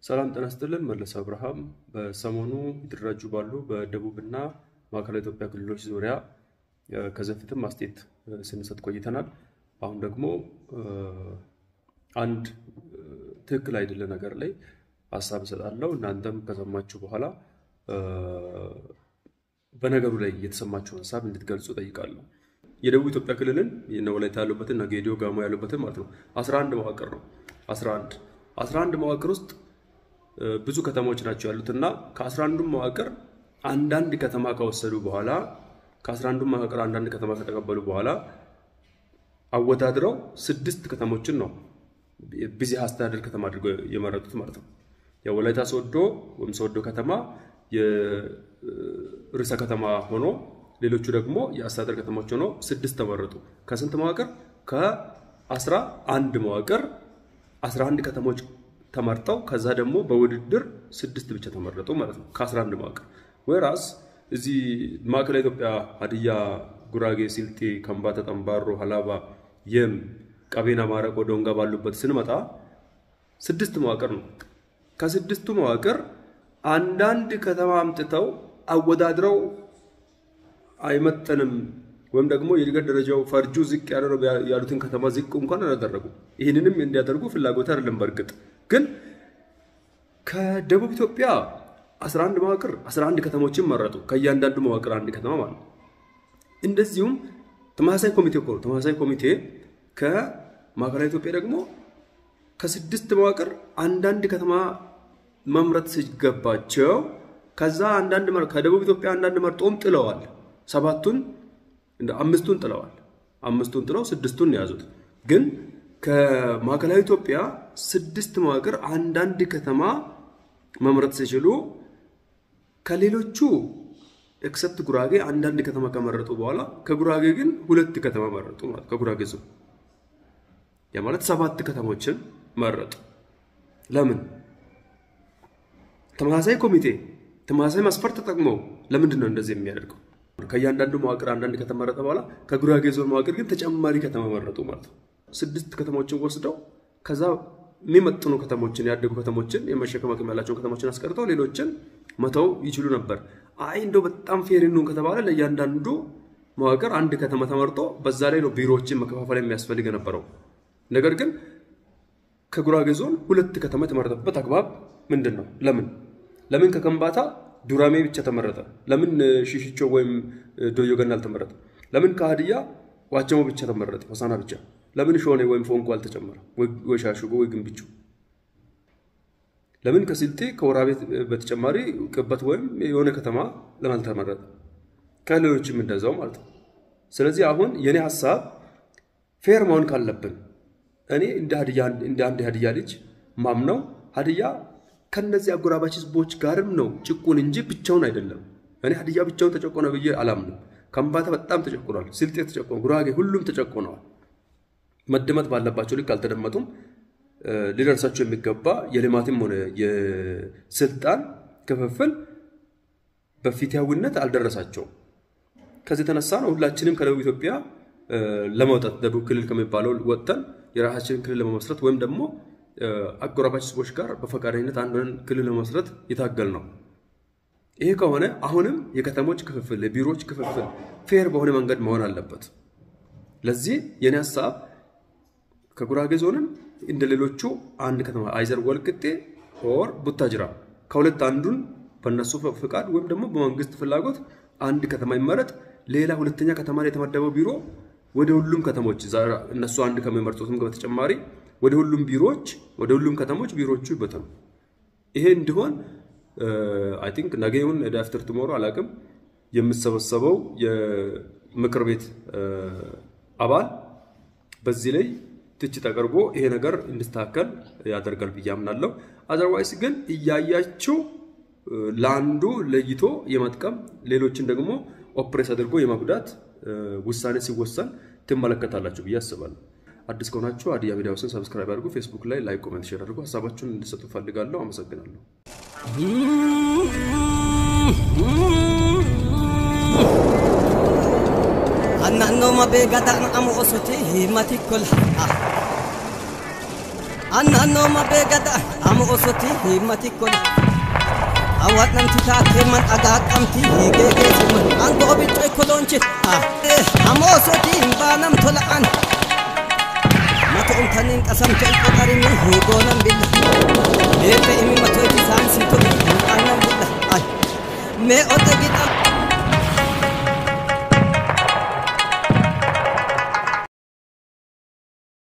ሰላም ጤና ይስጥልን። መለስ አብርሃም በሰሞኑ የተደራጁ ባሉ በደቡብና ማዕከላዊ ኢትዮጵያ ክልሎች ዙሪያ ከዚህ በፊትም አስተያየት ስንሰጥ ቆይተናል። አሁን ደግሞ አንድ ትክክል አይደለ ነገር ላይ ሀሳብ እሰጣለሁ። እናንተም ከሰማችሁ በኋላ በነገሩ ላይ የተሰማችሁን ሀሳብ እንድትገልጹ ጠይቃለሁ። የደቡብ ኢትዮጵያ ክልልን የነ ወላይታ ያሉበትን እነ ጌዲዮ ጋሞ ያሉበትን ማለት ነው 11 መዋቅር ነው 11 11 መዋቅር ውስጥ ብዙ ከተሞች ናቸው ያሉት እና ከ11ዱ መዋቅር አንዳንድ ከተማ ከወሰዱ በኋላ ከ11ዱ መዋቅር አንዳንድ ከተማ ከተቀበሉ በኋላ አወዳድረው ስድስት ከተሞችን ነው ቢዚ አስተዳደር ከተማ አድርገው የመረጡት ማለት ነው። የወላይታ ሶዶ ወይም ሶዶ ከተማ የርዕሰ ከተማ ሆኖ ሌሎቹ ደግሞ የአስተዳደር ከተሞች ሆኖ ስድስት ተመረጡ። ከስንት መዋቅር? ከአስራ አንድ መዋቅር 11 ከተሞች ተመርጠው ከዛ ደግሞ በውድድር ስድስት ብቻ ተመረጡ ማለት ነው ከ11 መዋቅር። ወይራስ እዚህ ማዕከላዊ ኢትዮጵያ ሀዲያ፣ ጉራጌ፣ ሲልጤ፣ ከምባታ፣ ጠምባሮ፣ ሀላባ፣ የም፣ ቀቤና፣ ማረቆ፣ ዶንጋ ባሉበት ስንመጣ ስድስት መዋቅር ነው። ከስድስቱ መዋቅር አንዳንድ ከተማ አምጥተው አወዳድረው አይመጠንም ወይም ደግሞ የእድገት ደረጃው ፈርጁ ዝቅ ያለ ያሉትን ከተማ ዝቅ እንኳን አላደረጉ። ይህንንም እንዲያደርጉ ፍላጎት አይደለም። በእርግጥ ግን ከደቡብ ኢትዮጵያ 11 መዋቅር 11 ከተሞችን መረጡ። ከእያንዳንዱ መዋቅር አንድ ከተማ ማለት ነው። እንደዚሁም ተመሳሳይ ኮሚቴ እኮ ነው። ተመሳሳይ ኮሚቴ ከማዕከላዊ ኢትዮጵያ ደግሞ ከስድስት መዋቅር አንዳንድ ከተማ መምረጥ ሲገባቸው ከዛ አንዳንድ ከደቡብ ኢትዮጵያ አንዳንድ መርጦም ጥለዋል። ሰባቱን አምስቱን ጥለዋል። አምስቱን ጥለው ስድስቱን የያዙት ግን ከማዕከላዊ ኢትዮጵያ ስድስት መዋቅር አንዳንድ ከተማ መምረጥ ሲችሉ ከሌሎቹ ኤክሰፕት ጉራጌ አንዳንድ ከተማ ከመረጡ በኋላ ከጉራጌ ግን ሁለት ከተማ መረጡ ማለት ከጉራጌ ዞን ያ ማለት ሰባት ከተሞችን መረጡ። ለምን? ተመሳሳይ ኮሚቴ ተመሳሳይ መስፈርት ተጠቅመው ለምንድን ነው እንደዚህ የሚያደርገው? ከእያንዳንዱ መዋቅር አንዳንድ ከተመረጠ በኋላ ከጉራጌ ዞን መዋቅር ግን ተጨማሪ ከተማ መረጡ ማለት ነው። ስድስት ከተሞችን ወስደው ከዛ የሚመጥኑ ከተሞችን ያደጉ ከተሞችን የመሸከም አቅም ያላቸውን ከተሞችን አስቀርተው ሌሎችን መተው ይችሉ ነበር። አይ እንደው በጣም ፌር ነው ከተባለ ለእያንዳንዱ መዋቅር አንድ ከተማ ተመርጦ በዛ ላይ ነው ቢሮዎችን መከፋፈል የሚያስፈልግ የነበረው። ነገር ግን ከጉራጌ ዞን ሁለት ከተማ የተመረጠበት አግባብ ምንድን ነው? ለምን ለምን ከከምባታ ዱራሜ ብቻ ተመረጠ? ለምን ሽሽቾ ወይም ዶዮ ገና አልተመረጠ? ለምን ከሀዲያ ዋቸሞ ብቻ ተመረጠ? ሆሳና ብቻ? ለምን ሾኔ ወይም ፎንቆ አልተጨመረ? ወይ ሻሽጎ ወይ ግንብቹ? ለምን ከስልጤ ከወራቤ በተጨማሪ ቅበት ወይም የሆነ ከተማ ለምን አልተመረጠ? ከሌሎችም እንደዛው ማለት ነው። ስለዚህ አሁን የኔ ሀሳብ ፌር መሆን ካለብን እኔ እንደ አንድ ሀዲያ ልጅ ማምነው ሀዲያ ከነዚህ አጎራባች ህዝቦች ጋርም ነው ጭቁን እንጂ ብቻውን አይደለም። እኔ ሀዲያ ብቻውን ተጨቆነ ብዬ አላምንም። ከምባታ በጣም ተጨቁኗል። ስልጤ ተጨቆነ፣ ጉራጌ ሁሉም ተጨቆነዋል። መደመጥ ባለባቸው ልክ አልተደመጡም። ሊደርሳቸው የሚገባ የልማትም ሆነ የስልጣን ክፍፍል በፊትያዊነት አልደረሳቸውም። ከዚህ የተነሳ ነው ሁላችንም ከደቡብ ኢትዮጵያ ለመውጣት ደቡብ ክልል ከሚባለው ወጥተን የራሳችንን ክልል ለመመስረት ወይም ደግሞ አጎራባች ህዝቦች ጋር በፈቃደኝነት አንድን ክልል ለመመስረት የታገል ነው። ይሄ ከሆነ አሁንም የከተሞች ክፍፍል፣ የቢሮዎች ክፍፍል ፌር በሆነ መንገድ መሆን አለበት። ለዚህ የኔ ሀሳብ ከጉራጌ ዞንም እንደ ሌሎቹ አንድ ከተማ አይዘር ወልቅጤ ኦር ቡታጅራ ከሁለት አንዱን በእነሱ ፍቃድ ወይም ደግሞ በመንግስት ፍላጎት አንድ ከተማ ይመረጥ። ሌላ ሁለተኛ ከተማ ላይ የተመደበው ቢሮ ወደ ሁሉም ከተሞች እነሱ አንድ ከሚመርጡትም በተጨማሪ ወደ ሁሉም ቢሮዎች ወደ ሁሉም ከተሞች ቢሮዎቹ ይበተኑ። ይሄ እንዲሆን አይ ቲንክ ነገ ይሁን አፍተር ቱሞሮ አላቅም የምሰበሰበው የምክር ቤት አባል በዚህ ላይ ትችት አቅርቦ ይሄ ነገር እንዲስተካከል ያደርጋል ብዬ አምናለሁ። አዘርዋይስ ግን እያያችው ለአንዱ ለይቶ የመጥቀም ሌሎችን ደግሞ ኦፕሬስ አድርጎ የመጉዳት ውሳኔ ሲወሰን ትመለከታላችሁ ብዬ አስባለሁ። አዲስ ከሆናችሁ ሀዲያ ሚዲያ ሃውስን ሰብስክራይብ አድርጉ። ፌስቡክ ላይ ላይክ፣ ኮሜንት፣ ሼር አድርጉ። ሀሳባችሁን እንድሰጡ ፈልጋለሁ። አመሰግናለሁ። naannoo mabee gadaana amu osotii himati kol Annannoo mabee gada ama osoti himmati kola. Hawwaadhamti taatee man dhagaa qabti hiigee geessuma. Angoo biccoo koloonchi. Ama osoti hin baanam tola an. Mata umtaniin qasamte qotarini hiigoonan billa. Beeka imi matoo itti saansii tole hin qaanan billa. Mee ote